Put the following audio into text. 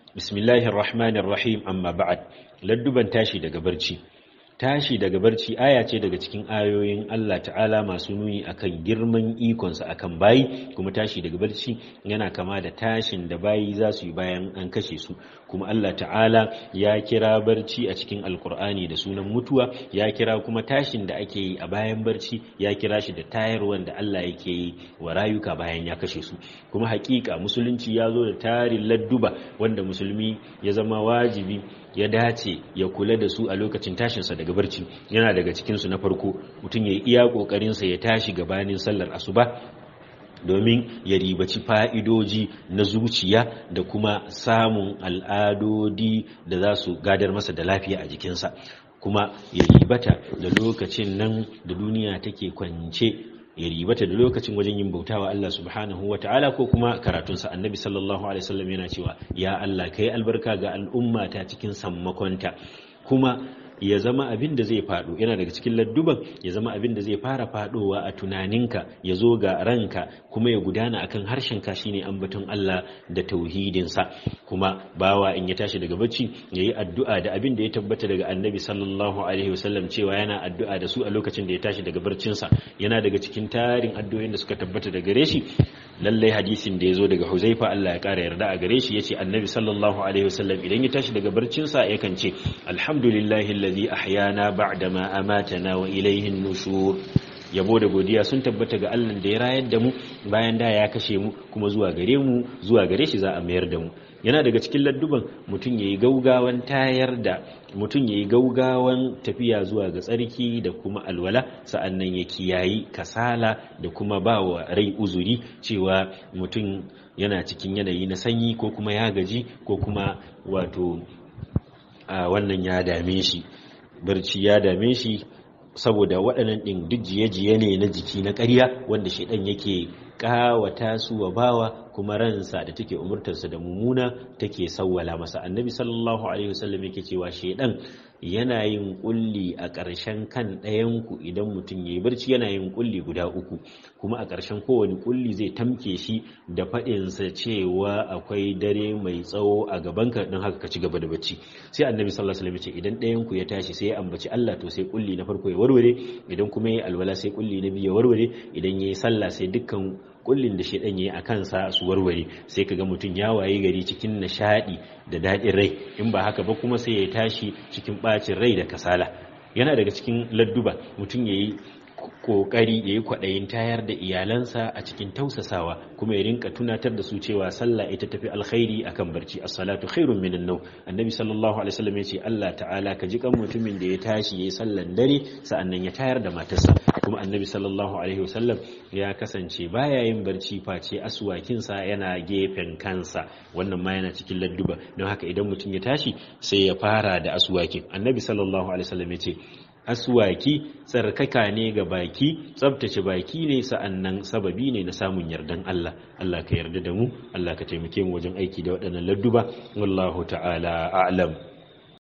bismillahir rahmanir rahim amma ba'ad ladduban tashi daga barci tashi daga barci aya ce daga cikin ayoyin Allah ta'ala masu nuni akan girman ikonsa akan bayi kuma tashi daga barci yana kama da tashin da bayi za su yi bayan an kashe su kuma Allah ta'ala ya kira barci a cikin alkur'ani da sunan mutuwa ya kira kuma tashin da ake yi a bayan barci ya kira shi da tayarwan da Allah yake yi wa rayuka bayan ya kashe su kuma hakika musulunci ya zo da tarin ladduba wanda musulmi ya zama wajibi ya dace ya kula da su a lokacin tashinsa daga barci yana daga cikinsu na farko mutum ya yi iya ƙoƙarinsa ya tashi gabanin sallar asuba domin ya ribaci fa'idoji na zuciya da kuma samun al'adodi da za su gadar masa da lafiya a jikinsa kuma ya ribata da lokacin nan da duniya take kwance ya ribata da lokacin wajen yin bautawa Allah subhanahu wa ta'ala ko kuma karatunsa annabi sallallahu alaihi wasallam yana cewa ya Allah kai albarka ga al'umma ta cikin sammakonta kuma ya zama abin da zai faɗo yana daga cikin ladduban ya zama abin da zai fara faɗowa a tunaninka ya zo ga ranka kuma ya gudana akan harshenka shine ambaton Allah da tauhidinsa kuma bawa in ya tashi daga bacci ya yi addu'a da abin da ya tabbata daga annabi sallallahu alaihi wasallam cewa yana addu'a da su a lokacin da ya tashi daga barcinsa yana daga cikin tarin addu'o'in da suka tabbata daga gare shi lallai hadisin da ya zo daga huzaifa Allah ya kara yarda a gare shi ya ce annabi sallallahu alaihi wasallam idan ya tashi daga barcinsa yakan ce alhamdulillahi alladhi ahyana ba'da ma amatana wa ilayhi nushur yabo da godiya sun tabbata ga Allah da ya rayar da mu bayan da ya kashe mu kuma zuwa gare mu zuwa gare shi za a mayar da mu yana daga cikin ladduban mutum yayi gaugawan tayar da mutum yayi gaugawan tafiya zuwa ga tsarki da kuma alwala sa'annan ya kiyayi kasala da kuma ba wa rai uzuri cewa mutum yana cikin yanayi na sanyi ko kuma ya gaji ko kuma wato a wannan ya dame shi barci ya dame shi saboda waɗannan ɗin duk jiye-jiye ne na jiki na ƙarya wanda shaidan yake ƙawata su wa bawa kuma ransa da take umurtarsa da mummuna take sawwala masa annabi sallallahu alaihi wasallam yake cewa shaidan yana yin kulli a ƙarshen kan ɗayanku idan mutum ya yi barci yana yin kulli guda uku kuma a ƙarshen kowane kulli zai tamke shi da faɗinsa cewa akwai dare mai tsawo a gabanka don haka ka ci gaba da bacci sai annabi sallallahu alaihi wasallam ce idan ɗayanku ya tashi sai ya ambaci Allah to sai kulli na farko ya warware idan kuma ya alwala sai kulli na biyu ya warware idan ya yi sallah sai dukkan kullin da shedan yayi a kansa su warware sai kaga mutum ya waye gari cikin nishadi da daɗin rai in ba haka ba kuma sai ya tashi cikin bacin rai da kasala yana daga cikin ladduba mutum yayi kokari yayi kwaɗayin tayar da iyalansa a cikin tausasawa kuma ya rinka tunatar da su cewa sallah ita tafi alkhairi akan barci as-salatu khairun minan naw annabi sallallahu alaihi wasallam yace Allah ta'ala ka ji kan mutumin da ya tashi yayi sallan dare sa'annan ya tayar da matarsa kuma annabi sallallahu alaihi wasallam ya kasance baya yin barci face aswakinsa yana gefen kansa wannan ma yana cikin ladduba don haka idan mutum ya tashi sai ya fara da aswakin annabi sallallahu alaihi wasallam yace aswaki tsarkaka ne ga baki tsabtace baki ne sa'annan sababi ne na samun yardan Allah Allah ka yarda da mu Allah ka taimake mu wajen aiki da waɗannan ladduba wallahu ta'ala a'lam